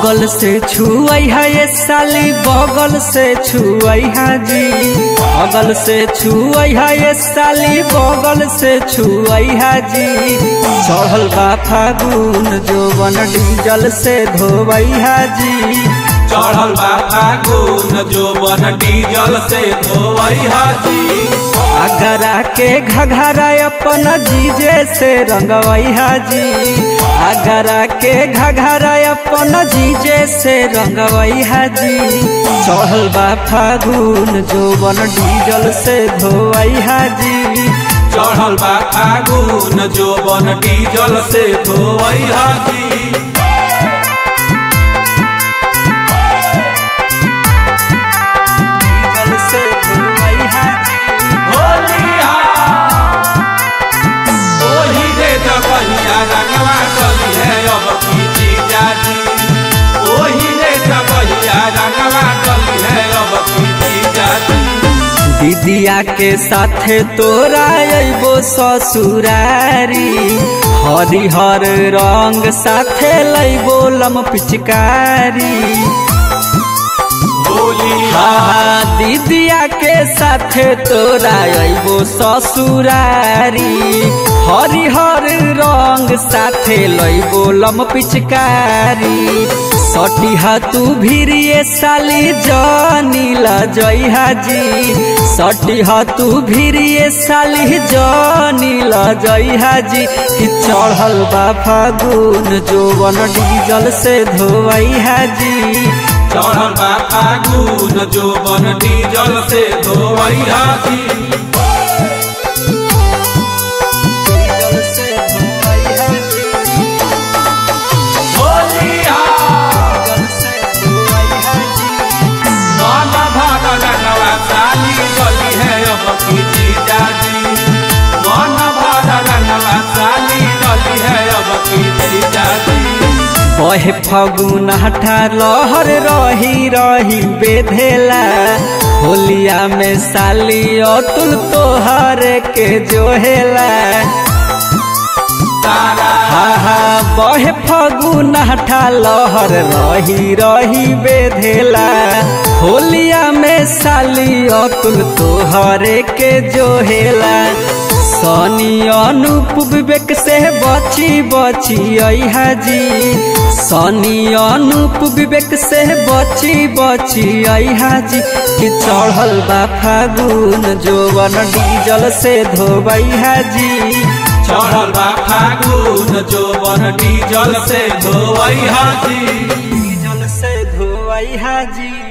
बगल से छुआई है ये साली बगल से छुआई है जी बगल से छुआई है ये साली बगल से छुआई है जी चढ़ल बा फागुन जोवन डीजल से धोवई है जी चढ़ल बा फागुन जो बन डीजल से धोवई हाजी अगरा के घघरा अपन जीजे से रंगवई हाजी अगरा के घघरा अपन जीजे से रंगवई हाजी चढ़ल बा फागुन जोवन डीजल से धोवई हाजी चढ़ल बा फागुन जो बन डीजल से धोवई हाजी डीजल से धोवई हाजी होलिया ओही रे जबहिया रंगवा चली है अब की जीजाजी ओही रे जबहिया रंगवा चली है अब की जीजाजी दीदिया के साथे तोरा अबो ससुरारी हरिहर रंग साथे लैबो लम पिचकारी होलिया हा दीदिया के साथे तोरा अबो ससुरारी हरिहर रंग साथे लैबो लम पिचकारी सटिहा तू भिरिए साली जनी लजई हाजी सटिहा तू भिरिए साली जनी लजई हाजी कि चढ़ल बा फागुन जोवन डीजल से धोवई हाजी चढ़ल बा फागुन जो बन डीजल से धोवई हाजी डीजल से धोवई हाजी होलिया डीजल से धोवई हाजी मन भाग रंगवा साली गली है अब की जीजाजी मन भाग रंगवा साली गली है अब की जीजाजी बहे फगुन हठा लहर रही रही बेधेला होलिया में साली अतुल तोहर के जोहेला तारा हा हा बहे फगुन हठा लहर रही रही बेधेला होलिया में साली अतुल तोहर के जोहेला सनी अनूप विवेक से बची बची आई हाजी सनी अनूप विवेक से बची बची आई हाजी कि चढ़ल बा फागुन जोवन डीजल से धोबई हाजी चढ़ल बा फागुन जो बन डीजल से धोवई हाजी डीजल से धोवई हाजी